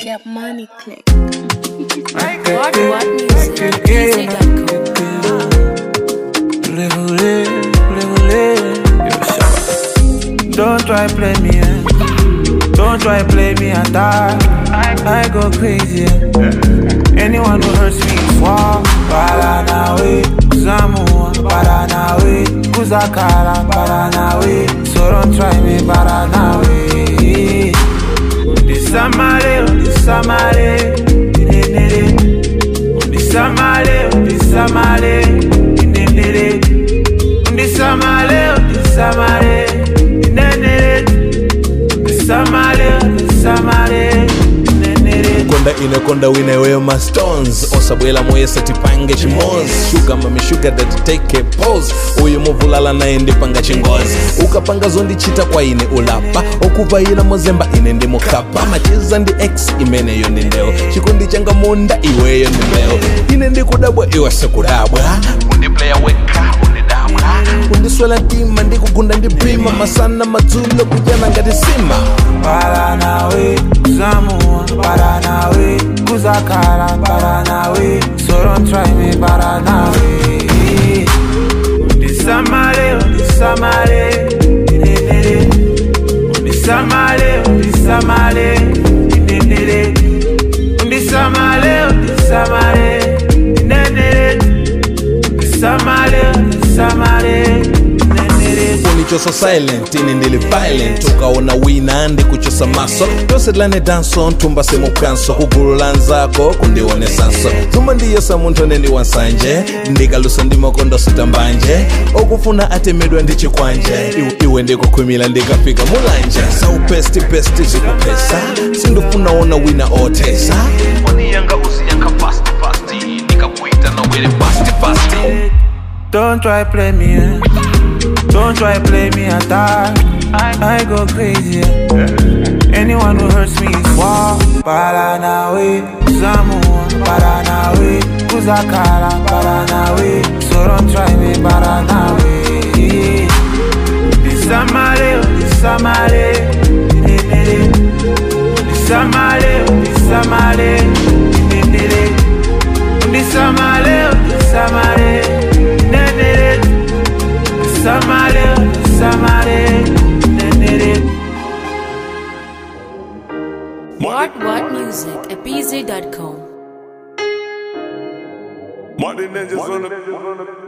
Get money click. What what music? Easy.com. Voulez, voulez, voulez. Yo, Shabba. Don't try play me, eh. Don't try play me and die. I go crazy. eh. Anyone who hurts me is war. Paranawe, Kuzamua, Paranawe, Kuzakara, Paranawe. So don't try me, Paranawe. Disamale, disamale, dinenere. Disamale, disamale, dinenere. Disamale, disamale, dinenere. Disamale, disamale, dinenere. konda inokonda wineweyo mastones osabwela moyo satipange chimozi shuga mamishuga datiteke pose uyu muvulala naye ndipanga chingozi ukapanga zondichita kwa ine ulapa okuvayila mozemba ine ndi mukapa macheza ndi x imeneyo ndi ndeo chikondi changa munda iweyo ndi mbeo ine ndikudabwa iwe sikudabwa undipleya weka undidabwa undiswela mtima ndikugunda ndipima masana madzulo kujana ngati sima Paranawe, Kuzamua, Paranawe, Kuzakara, Paranawe. So don't try me, Paranawe. Disamale, disamale, dinenere. Disamale, disamale, dinenere. Disamale, disamale, dinenere. Disamale, disamale, dinenere. unichosa silent ine ndili violent ukaona wina ndikuchosa maso yose tilane danso nthumba simukanso kugulu la nzako kundionesanso thumba ndiyesa munthu ane ndi wansanje ndikalusa ndi makondo sitambanje okufuna atemedwa ndi chikwanje Iwe- iwe ndikukhwimila ndikafika mulanje saupestipesti zikupesa sindifuna ona wina othesa oniyanga usiyankha fast fast ndikakuita nawere fast fast Don't try play me, eh. Don't try play me and die. I, I go crazy. eh. Anyone who hurts me is war. Paranawe, Zamua, Paranawe, Kuzakara, Paranawe. So don't try me, Paranawe. Disamale, disamale, dinenere. Disamale, disamale, dinenere. Disamale, disamale, dinenere. Disamale, disamale, dinenere. What what music? Easy.com. Martin Ninjas on the